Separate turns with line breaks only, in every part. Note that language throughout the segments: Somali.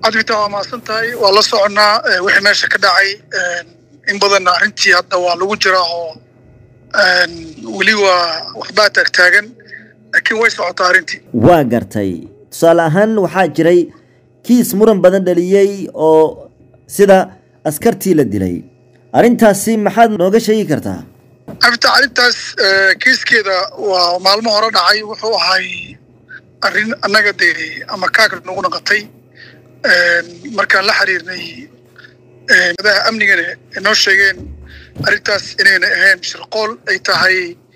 cabdifita waa mahadsan tahay waa la soconnaa wixii meesha ka dhacay in badanna arrintii hadda waa lagu jiraa oo weli waa waxbaa taagtaagan laakiin way socotaa arrintii
waa gartay tusaale ahaan waxaa jiray kiis muran badan dhaliyey oo sida askartii la dilay arrintaasi maxaad nooga sheegi kartaa
cabdifita arrintaas kiiskeeda waa maalmo hore dhacay wuxuu ahay arrin annaga dee ama kaag nagu naqatay markaan la xiriirnay madaha amnigana inoo sheegeen arrintaas inayna ahayn shirqool ay tahay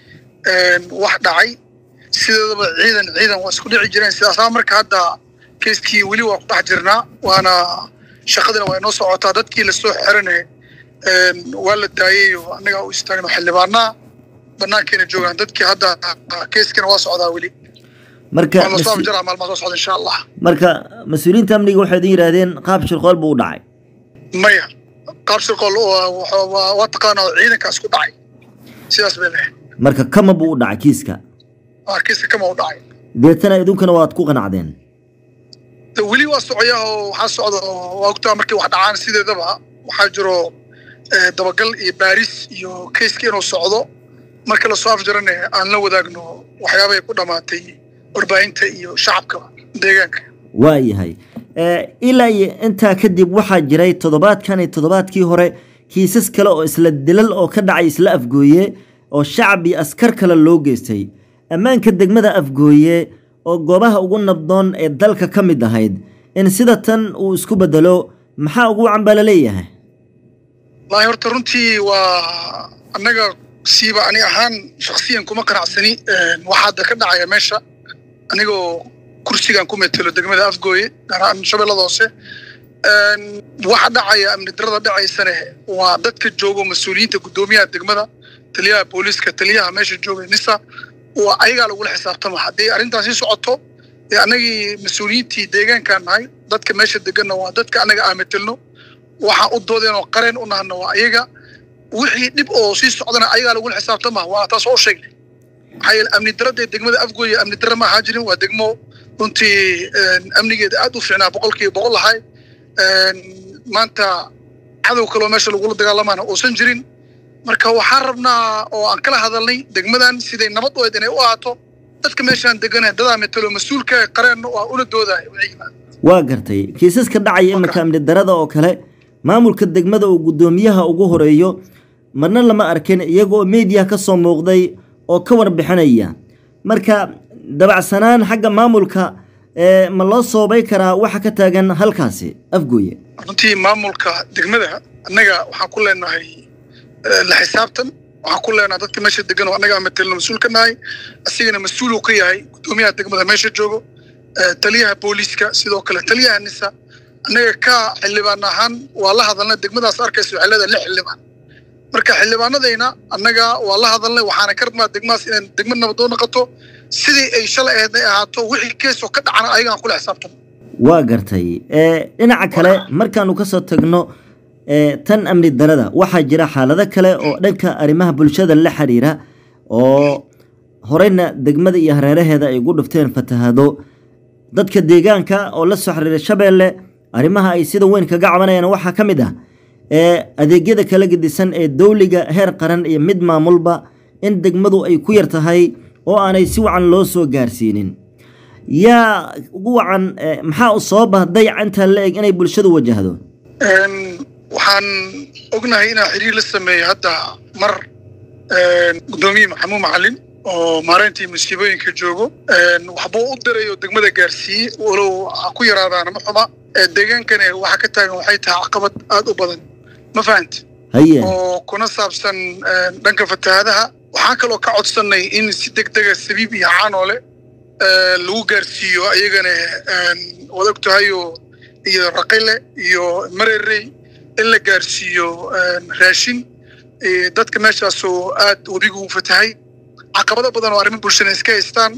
wax dhacay sideedaba ciidan ciidan waa isku dhici jireen sidaasaa marka hadda keiskii weli waa ku dhex jirnaa waana shaqadina waa inoo socotaa dadkii lasoo xirane waa la daayey oo annaga u istaagno xildhibaanaa banaankeena joogaan dadkii hadda keiskina waa socdaa weli
marka
waa lasoo abjaraa maalmaha soo socda insha allah
marka mas-uuliyiinta amniga waxay idin yidhaahdeen qaab shirqool buu u dhacay
maya qaab shirqool waa taqaanaa ciidanka isku dhacay sidaas bay lehay
marka kama buu u dhacay kiiska
kiiska kama u dhacay
deetana idinkuna waad ku qanacdeen
weli waa socoyaa oo waxaa socda waa ogtaa markii wax dhacaan sideedaba waxaa jiro dabagal iyo baaris iyo keiska inuu socdo marka lasoo afjarane aan la wadaagno waxyaabay ku dhammaatay warbaahinta iyo shacabka deegaanka
waa yahay ilaa iyo intaa kadib waxaa jiray toddobaadkan iyo toddobaadkii hore kiisas kale oo isla dilal oo ka dhacay isla afgooye oo shacab iyo askar kale loo geystay ammaanka degmada afgooye oo goobaha ugu nabdoon ee dalka ka mid ahayd in sida tan uu isku bedelo maxaa ugu wacan baa la leeyahay
wallaahi horta runtii waa annaga siiba ani ahaan shaksiyan kuma qanacsani waxaa hadda ka dhacaya meesha anigoo kursigan ku metelo degmada afgooye gaar ahaan shabeellada hoose waxa dhacaya amni darada dhacaysane waa dadka joogo mas-uuliyiinta guddoomiyaha degmada taliyaha booliiska taliyaha meesha jooga nisa waa ayagaa lagula xisaabtama haddii arrintaasi socoto dee annagii mas-uuliyiintii deegaankaan nahay dadka meesha deganna waa dadka annaga aan metelno waxaan u doodeen oo qareen u nahana waa ayaga wixii dhib oo sii socdana ayagaa lagula xisaabtama waa taas oo sheegnay maxaa yeele amni daradee degmada afgooye amni dara ma ahaa jirin waa degmo runtii amnigeeda aad u fiicnaa boqolkiiba boqol lahay maanta cadow kaloo meesha lagula dagaalamaana uusan jirin marka waxaan rabnaa oo aan kala hadalnay degmadan siday nabad u ayd inay u ahaato dadka meeshaan degana dadaa metelo mas-uulka qareenna waa ula doodaya
waa gartay kiisaska dhacaya iminka amni darada oo kale maamulka degmada uu guddoomiyaha ugu horeeyo marna lama arkin iyagoo meediyaha ka soo muuqday oo ka warbixinaya marka dabacsanaan xagga maamulka ma loo soobay karaa waxa ka taagan halkaasi afgooye
runtii maamulka degmada annaga waxaan ku leenahay la xisaabtan waxaan ku leenahay dadka meesha degan oo annaga matelno mas-uul ka nahay asigana mas-uuluu ka yahay guddoomiyaha degmada meesha joogo taliyaha booliiska sidoo kale taliyaha nisa annaga ka xildhibaan ahaan waa la hadalnay degmadaas arkaysa waxay leedahay lix xildhibaan marka xildhibaanadayna annaga waa la hadalnay waxaana ka rabnaa degmadaas inay degma nabadoo noqoto sidii ay shalay ahayd ay ahaato wixii keesoo ka dhacana ayagaan kula xisaabtano
waa gartay dhinaca kale markaanu ka soo tagno tan amni darada waxaa jira xaalado kale oo dhanka arrimaha bulshada la xiriira oo horeyna degmada iyo hareeraheeda ay ugu dhufteen fatahaado dadka deegaanka oo la soo xiriira shabeelle arrimaha ay sida weyn kaga cabanayaan waxaa ka mid ah adeegyada kala gedisan ee dowliga heer qaran iyo mid maamulba in degmadu ay ku yar tahay oo aanay si wacan loo soo gaarsiinin yaa ugu wacan maxaa u soo bahday intaa la eg inay bulshadu wajahdo
waxaan ognahay inaa xiriir la sameeyey hadda mar guddoomiye maxamuud macalin oo maareyntii musiibooyinka joogo waxbuu u diray oo degmada gaarsiiyey walow ha ku yaraadaana ma xuma deegaankani waxa ka taagan waxay tahay caqabad aad u badan ma fahanta
haye
oo kuna saabsan dhanka fatahaadaha waxaan kaloo ka codsannay in si degdega sabiib iyo caanoole lagu gaarsiiyo ayagana waad og tahayo iyo raqile iyo marerey in la gaarsiiyo raashin dadka meeshaasoo aad webigu u fatahay caqabado badan oo arrimo bulshana iska haystaan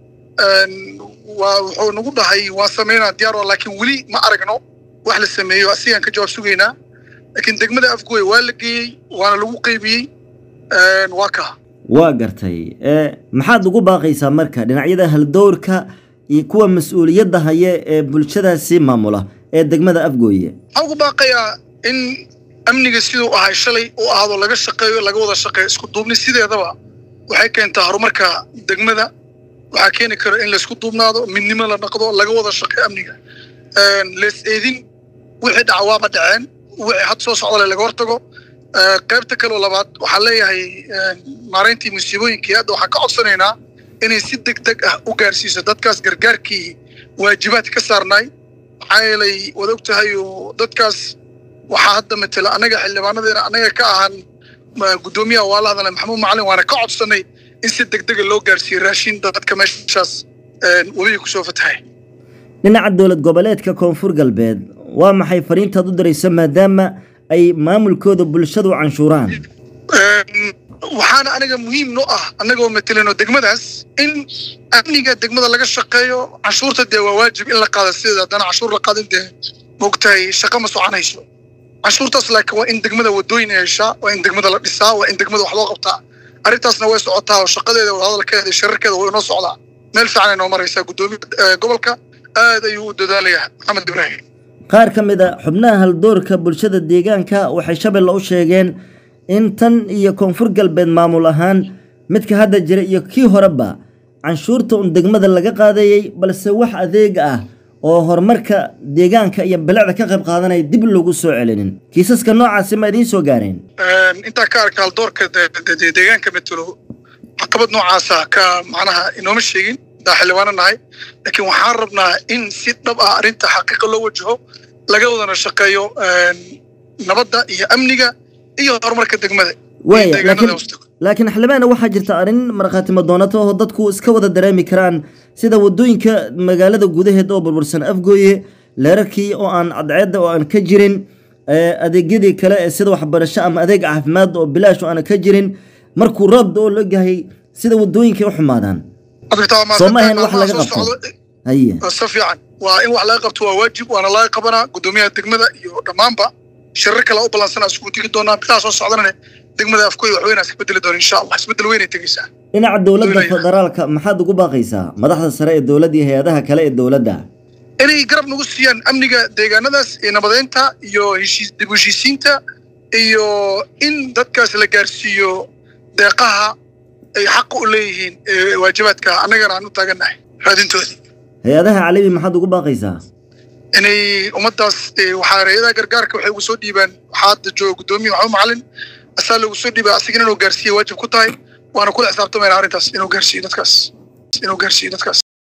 waa wuxuu nagu dhahay waan samaynaa diyaar oo laakiin weli ma aragno wax la sameeyo asigaan ka jawaab sugaynaa laakiin degmada afgooye waa la geeyey waana lagu qaybiyey waa kaa
waa gartay maxaad ugu baaqaysaa marka dhinacyada haldowrka iyo kuwa mas-uuliyadda haya ee bulshadaasi maamula ee degmada afgooye
waxaan ugu baaqayaa in amniga siduu ahay shalay uu ahaado laga shaqeeyo laga wada shaqeeyo isku duubni sideedaba waxay keentaa horumarka degmada waxaa keeni kara in laysku duubnaado midnimo la dhaqdo laga wada shaqeeyo amniga lees eedin wixii dhaca waaba dhaceen wixii had soo socdale laga hortago qaybta kaleo labaad waxaan leeyahay maarayntii musiibooyinkii hadda waxaan ka codsanaynaa inay si deg deg ah u gaarsiiso dadkaas gargaarkii waajibaad ka saarnaay maxaa yeelay wad og tahay oo dadkaas waxaa hadda matela annaga xildhibaanadeena annaga ka ahaan guddoomiyaha waa la hadalay maxamuud macalin waana ka codsanay in si deg dega loo gaarsiiyo raashin dadka meeshaas webiga kusoo fatahay
dhinaca dowlad goboleedka koonfur galbeed waa maxay fariintaad u diraysa maadaama ay maamulkooda bulshadu canshuuraan
waxaana aniga muhiim no ah annagoo matelino degmadaas in amniga degmada laga shaqeeyo canshuurta dee waa waajib in la qaada sideeda haddana canshuur la qaadin dee moogtahay shaqo ma soconayso canshuurtaas laakiin waa in degmada wadooyin ay heshaa waa in degmada la dhisaa waa in degmada wax loo qabtaa arrintaasna way socotaa oo shaqadeeda wadahadalkeeda iyo shararkeeda way inoo socdaa meel fiican ay noo maraysaa guddoomiya gobolka aad ayuu u dadaalayaa maxamed ibraahim
qaar ka mid a xubnaha haldoorka bulshada deegaanka waxay shabeelle u sheegeen in tan iyo koonfur galbeed maamul ahaan midka hadda jira iyo kii horeba canshuurta un degmada laga qaadayey balse wax adeeg ah oo horumarka deegaanka iyo bilicda ka qayb qaadanaya dib loogu soo celinin kiisaska noocaasi ma idiin soo gaareen
intaa ka arka haldoorka deegaanka metelo caqabad noocaasa ka macnaha inooma sheegin daa xildhibaano nahay laakiin waxaan rabnaa in si dhab ah arrinta xaqiiqa loo wajaho laga wadana shaqeeyo nabadda iyo amniga iyo horumarka degmada
waaya laakiin laakiin xildhibaana waxaa jirta arrin markhaatimo doonata oo dadku iska wada dareemi karaan sida wadooyinka magaalada gudaheed oo burbursan afgooye leerarkii oo aan cadceedda oo aan ka jirin adeegyadii kale ee sida waxbarasho ama adeeg caafimaad oo bilaash oo aan ka jirin markuu roob oo la gahay sida wadooyinkay u xumaadaan soo ma ahayn wax laga qabto haye
si fiican waa in wax laga qabto waa waajib waana laga qabanaa guddoomiyaha degmada iyo dhammaanba shirar kale u ballansana isugu tegi doonaa bilaha soo socdanane degmada afkooy wax weynaa iska bedeli doona insha allah isbedel weynay tegeysaa
dhinaca dowladda federaalka maxaad ugu baaqaysaa madaxda sare ee dowladda iyo hay-adaha kale ee dowladda
inay garab nagu siiyaan amniga deegaanadaas iyo nabadeynta iyo heshiis dib u heshiisiinta iyo in dadkaas la gaarsiiyo deeqaha ay xaqa u leeyihiin waajibaadka annagana aan u taagannahay raadintoodii
hay-adaha caalami maxaad ugu baaqaysaa
inay ummaddaas waxaa hay-adaha gargaarka waxay ugu soo dhiibaan waxaa hadda jooga guddoomiya maxamed macalin asaa lagu soo dhiibaa asigana inuu gaarsiiya waajib ku tahay waana kula xisaabtamayna arrintaas inuu gaarsiiyo dadkaas inuu gaarsiiyo dadkaas